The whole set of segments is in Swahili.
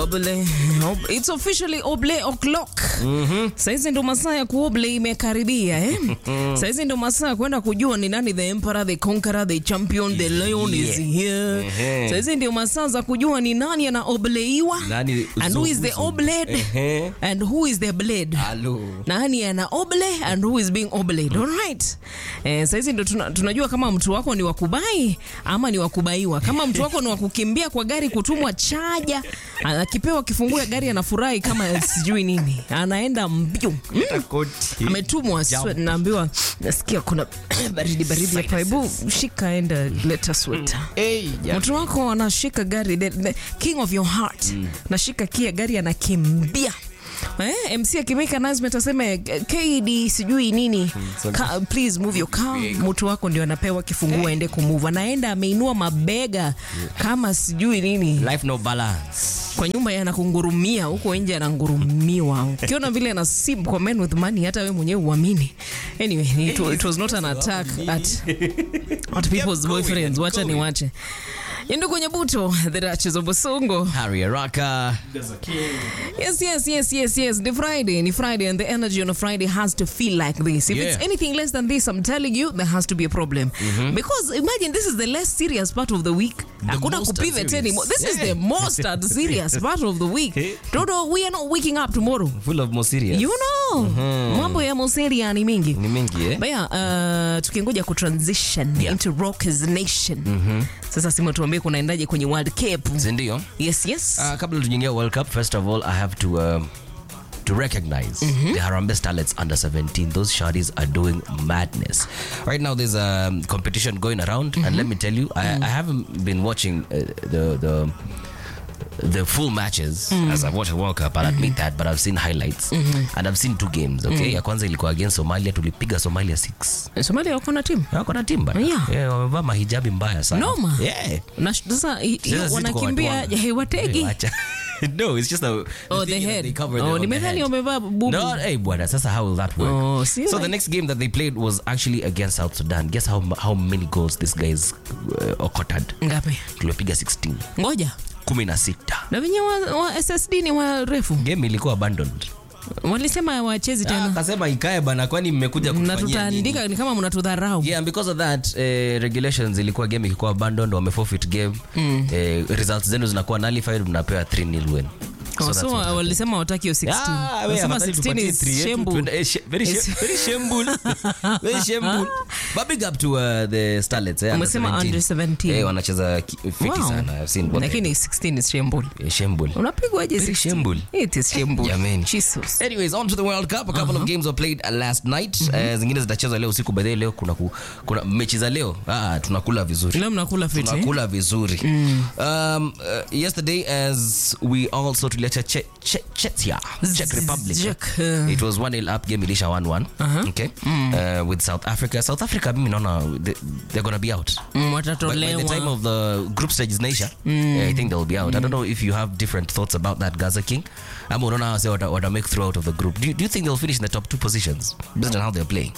Oble. Ob- It's officially Oble o'clock. Saizi ndo masaa ya kuoble imekaribia eh? Saizi ndo masaa ya kwenda kujua ni nani the emperor, the conqueror, the champion, the lion is here. Ehe. Saizi ndio masaa za kujua ni nani anaobleiwa Nani and who is the uzo- obled Ehe. and who is the blade. Halo. nani ana oble and who is being obled alright eh, saizi ndo tuna, tunajua kama mtu wako ni wakubai ama ni wakubaiwa kama mtu wako ni wakukimbia kwa gari kutumwa chaja akipewa kifungue gari anafurahi kama sijui nini anaenda mbio mm. Koti. ametumwa swe- naambiwa nasikia kuna baridi baridi hapa hebu shika enda leta sweta Hey, ja- mtu wako anashika gari the, the king of your heart nashika kia gari anakimbia Eh, mc akimake announcement aseme kd sijui nini Ka, please move your car mtu wako ndio anapewa kifungua aende kumove anaenda ameinua mabega kama sijui nini Life no balance. kwa nyumba yanakungurumia huko nje anangurumiwa ukiona vile ana sim kwa men with money hata we mwenyewe uamini anyway it, wa- it was not an attack at, at people's boyfriends wacha ni wache yendo kwenye buto the Duchess of Bosongo Harry Araka. Yes, yes, yes, yes, yes. The Friday, ni Friday, and the energy on a Friday has to feel like this. If Yeah. it's anything less than this, I'm telling you, there has to be a problem. Because imagine this is the less serious part of the week. Hakuna most kupivot unserious. anymore. This is Yeah. the most unserious part of the week. Dodo, we are not waking up tomorrow. Full of more serious. You know, mambo ya moseria ni mingi. Ni mingi eh? Baya, uh, tukingoja kutransition Yeah. into Rockers Nation. Sasa Simo, tuambie kunaendaje kwenye World Cup. Sindio? Yes, yes. Uh, kabla tujaingia World Cup, first of all, I have to um, to recognize the Harambee Starlets under 17. Those shawties are doing madness. Right now, there's a um, competition going around, and let me tell you, I, I haven't been watching uh, the the the full matches as I've watched the World Cup. I'll admit that, but I've seen highlights and I've seen two games. Okay, ya kwanza ilikuwa against Somalia, tulipiga Somalia 6 Somalia wako na timu wako na timba Yeah. yeah, wamevaa mahijabi mbaya sana Noma. yeah. na sh- sasa hi- hiyo Sasa sisi tuko wanakimbia watu wa- hewategi Wacha. no, it's just a, Oh, thing the is that head. they cover Oh, their- on the nimedhani head. wamevaa bubu. No, hey, bwana, sasa how will that work? Oh, see, so like- the next game that they played was actually against South Sudan. Guess how how many goals this guys uh, okoted? ngapi Tulipiga 16. ngoja 16. na venye wa, wa ssd ni warefu Game ilikuwa abandoned. walisema wachezi Ah, tena Akasema ikae bana kwani mmekuja na kutufanyia nini? tutaandika ni kama mnatudharau Yeah, and because of that eh, regulations ilikuwa game ikikuwa abandoned, wame forfeit game. Eh, results zenu zinakuwa nullified, mnapewa 3-0 win. Oh, that's so what happened. walisema wataki hiyo 16 Ah, we Walisema afadhali 16 tupatie is three yetu, shameful. tuende- eh, sh- very sh- It's- very shameful. Very shameful. But big up to uh, the Starlets, eh, under Umesema 17. under 17. Eh, wanacheza ki- fiti Wow. sana. I've seen what they- lakini 16 is shameful eh, shameful. unapigwaje Very 16? shameful. it is shameful Jameni. jesus Anyways, on to the World Cup. A couple of games were played uh, last night. Eh, zingine zitachezwa leo usiku. By the way, leo kuna, ku, kuna mechi za leo. Ah, tunakula vizuri. leo mnakula fiti eh? tunakula vizuri um, uh, yesterday as we also tuliacha che, che, chetia czech republic Czech, uh. it was 1-0 up game ilisha 1-1 okay uh, with south africa south africa mimi naona they, they're gonna be out Mm, by, by the time watatolewa of the group stages naisha i think they'll be out i don't know if you have different thoughts about that gaza king ama unaona wase wata, wata make through out of the group do you, do you think they'll finish in the top two positions based on how they're playing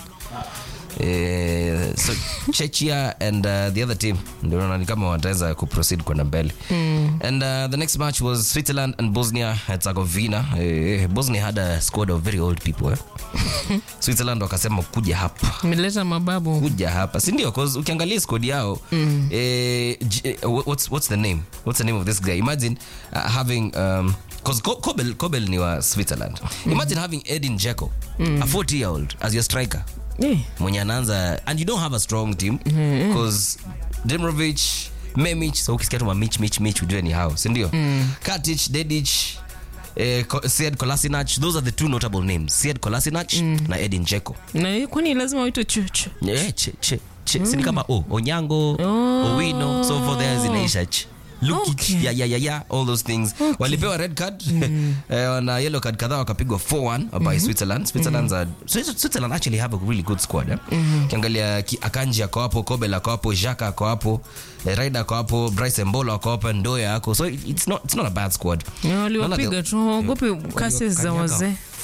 Eh, so chechia and uh, the other team ndio naona ni kama wataweza kuproceed kwenda mbele and uh, the next match was switzerland and bosnia herzegovina eh, bosnia had a squad of very old people eh? switzerland wakasema kuja hapa meleta mababu kuja hapa sindio cause ukiangalia squad yao eh, J- eh, what's, what's the name what's the name of this guy imagine uh, having um, cause Ko- Kobel, Kobel ni wa switzerland imagine having edin jeko a 40 year old as your striker Eh, mwenye anaanza and you don't have a strong team because Demirovic Memich so ukisikia tu ma Mich Mich Mich ujue ni hao si ndio Katic Dedic eh, Ko- Sead Kolasinac those are the two notable names Sead Kolasinac na Edin Dzeko na kwani lazima waitwe chuchu eh, che, che, che. si ni kama o Onyango Owino so for there zinaisha ch Lukic, Okay. yeah, yeah, yeah, yeah, all those things walipewa red card eh, na yellow card kadhaa wakapigwa 4-1 by Switzerland Switzerland's a, Swiss- Switzerland actually have a really good squad eh? Ukiangalia ki- Akanji ako hapo Kobel ako hapo Xhaka ako hapo eh, Ryder ako hapo Bryce Mbolo ako hapo Ndoya ako so it- it's not, it's not a bad squad Na Naona waliwapiga they- tu waogopi kasi za Kanyaga wazee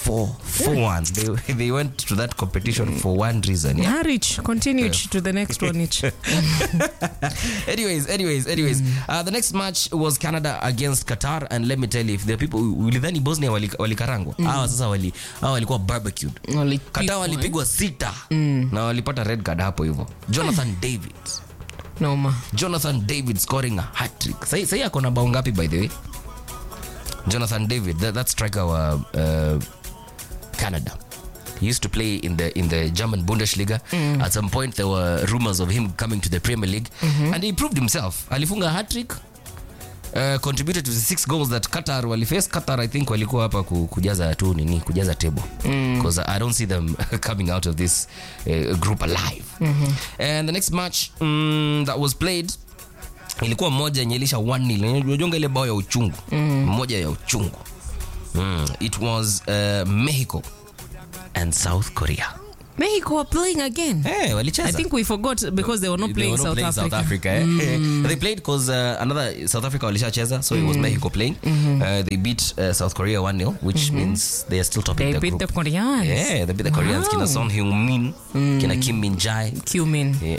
4 4 1. They, they went to that competition for one reason. Yeah. Harich, continue to the next one. Each. anyways, anyways, anyways. Uh, the next match was Canada against Qatar, and let me tell you, if the people ulidhani Bosnia wali- walikarangwa hawa sasa wali hawa walikuwa barbecued. Walipigwa, Qatar walipigwa sita na walipata red card hapo hivyo. Jonathan David, Noma. Jonathan David scoring a hat trick. Sasa sasa ako na bao ngapi by the way? Jonathan David, that, that striker wa uh, Canada. He used to play in the in the German Bundesliga. At some point, there were rumors of him coming to the Premier League, and he proved himself. Alifunga hat trick. Uh, contributed to the six goals that Qatar waliface. Qatar, I think, walikuwa hapa ku- kujaza tu nini, kujaza table because I don't see them coming out of this uh, group alive. And the next match mm, that was played ilikuwa moja yenye ilisha 1-0. Unajonga ile bao ya uchungu moja ya uchungu mm. It was uh, Mexico and South Korea. Mexico are playing again. Hey, walicheza I think we forgot because they were not They playing, were not South, playing Africa. South Africa. eh? They played because uh, another South Africa walishacheza, so it was Mexico playing. Uh, they beat uh, South Korea 1-0, which means they are still topping They the beat group. the Koreans. yeah, they beat the Koreans. Wow. Kina Son Heung-min, kina Kim Min-jae. Cumin. Yeah.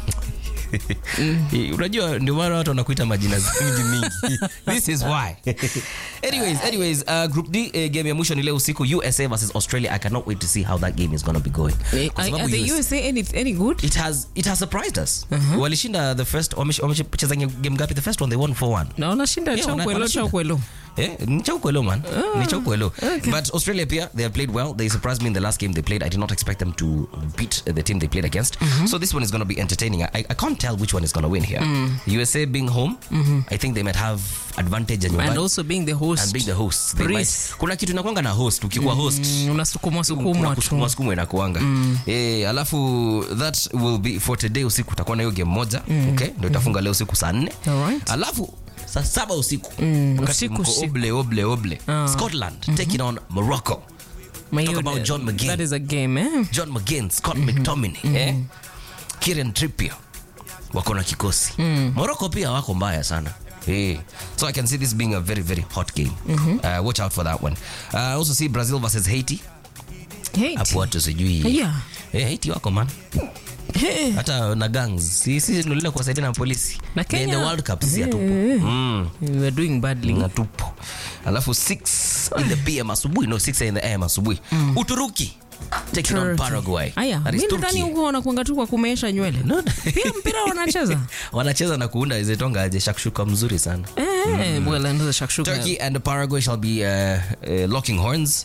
unajua ndio maana watu wanakuita majina mingi mingi this is why anyways anyways uh, group d uh, game ya mwisho ni leo usiku usa versus australia i cannot wait to see how that game is going to be going Eh, Kwa Are, sababu are the US USA any, any good? it has it has surprised us walishinda the first wamesh- wamecheza game ngapi the first one they won 4-1 Na wanashinda Yeah, wana- chaukwelo wanashinda. chaukwelo. Eh, ni chaukwelo man ni chaukwelo but australia pia they have played well they surprised me in the last game they played i did not expect them to beat uh, the team they played against so this one is going to be entertaining I, I can't tell which one is going to win here usa being home i think they might have advantage and, And also being the host. and being the host they Breeze. might, kuna kitu inakwanga na host ukikuwa host Mm, unasukumwa sukumwa kuna tu. kusukumwa sukumwa inakuanga eh, alafu that will be for today usiku utakuwa na hiyo game moja okay ndio itafunga leo usiku saa nne Alright. alafu saa saba usiku wakati usiku, mko usiku. oble oble oble scotland taking on morocco My Talk God, about John McGinn. That is a game, eh? john mcgain scott mctominay eh? kieran trippier wako na kikosi morocco pia wako mbaya sana Hey. So I can see this being a very, very hot game. Uh, watch out for that one. Uh, I also see Brazil versus Haiti. Haiti. Hapo watu sijui. Yeah. Eh, Haiti wako man. Hey. Hata na gangs. Si si ndio kuwasaidia na polisi. Na They're in the Kenya. World Cup si hatupo. Eh. Mm. We were doing badly. Na tupo. Alafu 6 in the PM asubuhi. No, 6 in the AM asubuhi. Uturuki. Taking on Turkey. Paraguay. Aya, That is mi nadhani Turkey. huko wanakuanga tu kwa kumeesha nywele. No. Pia mpira wanacheza. wanacheza na kuunda izetonga aje shakshuka mzuri sana Eh, well, another shakshuka. Turkey and Paraguay shall be uh, uh, locking horns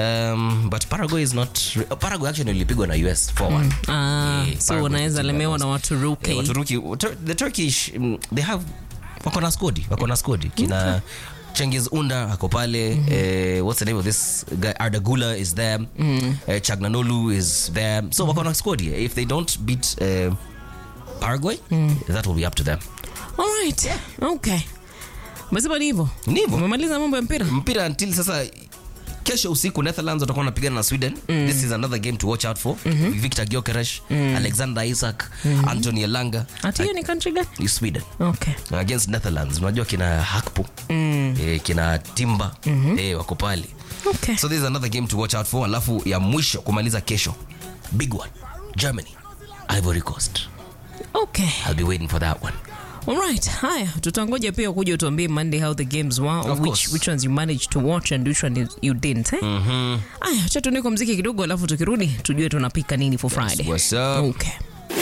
um, but Paraguay is not Paraguay actually ilipigwa na US 4-1 Ah, Yeah, so Paraguay wanaweza is lemewa na Eh, Waturuki. Waturuki Tur- the Turkish mm, they have wako na skodi wako na skodi kina Cengiz Unda ako pale eh, what's the name of this guy Ardagula is there eh, Chagnanolu is there so wako na skodi if they don't beat eh, Paraguay that will be up to them All right. Okay. Umesema ni hivyo? Ni hivyo. Umemaliza mambo ya mpira? mpira until sasa kesho usiku netherlands watakuwa wanapigana na sweden this is another game to watch out for victor gyokeresh alexander isaac anthony elanga Ati hiyo ni country gani? ni sweden Okay. against netherlands unajua kina hakpo eh, kina timba eh, wako pale Okay. so this is another game to watch out for alafu ya mwisho kumaliza kesho big one germany ivory coast Okay. i'll be waiting for that one Alright, haya tutangoja pia kuja utuambie Monday how the games were Of which, course. which ones you managed to watch and which one you, you didn't eh? Aya, acha tuende kwa mziki kidogo alafu tukirudi tujue tunapika nini for Friday. what's up Okay.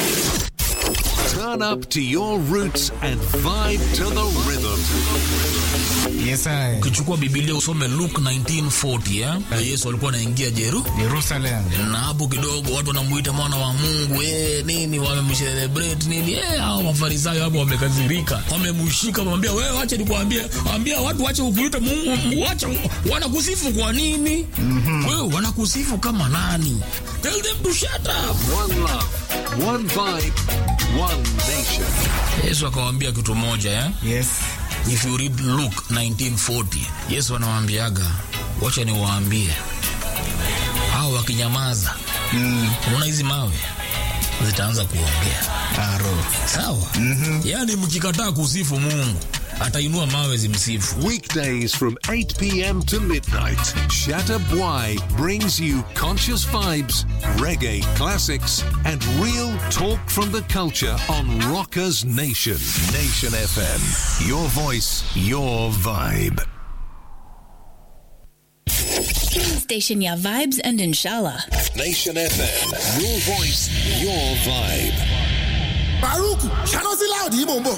Turn up to your roots and vibe to the rhythm. Yes, I. ukichukua bibilia usome luke 1940 eh? Na yesu alikuwa anaingia jeru Jerusalem. na hapo kidogo watu wanamuita mwana wa mungu eh, nini wamemcelebrate nini eh, hao mafarisayo hapo wamekazirika wamemshika wamwambia wewe wacha nikuambie ambia watu wache kukuita mungu Mungu, wacha wanakusifu kwa nini wewe wanakusifu kama nani tell them to shut up One love, one vibe, one nation. yesu akawaambia kitu moja eh? Yes. if you read luke 1940 yesu anawambiaga wacha niwaambie hao wakinyamaza unaona hizi mawe zitaanza kuongea Aro. sawa mm-hmm. yaani mkikataa kusifu mungu atainua mawe zimsifu. Weekdays from 8 p.m. to midnight, Shatta Bwai brings you conscious vibes, reggae classics, and real talk from the culture on Rockers Nation. Nation FM. Your voice, your vibe. Station ya vibes and inshallah. Nation FM. Your voice, your vibe. Baruku, ṣáná sí láòdì yìí mò ń bọ̀.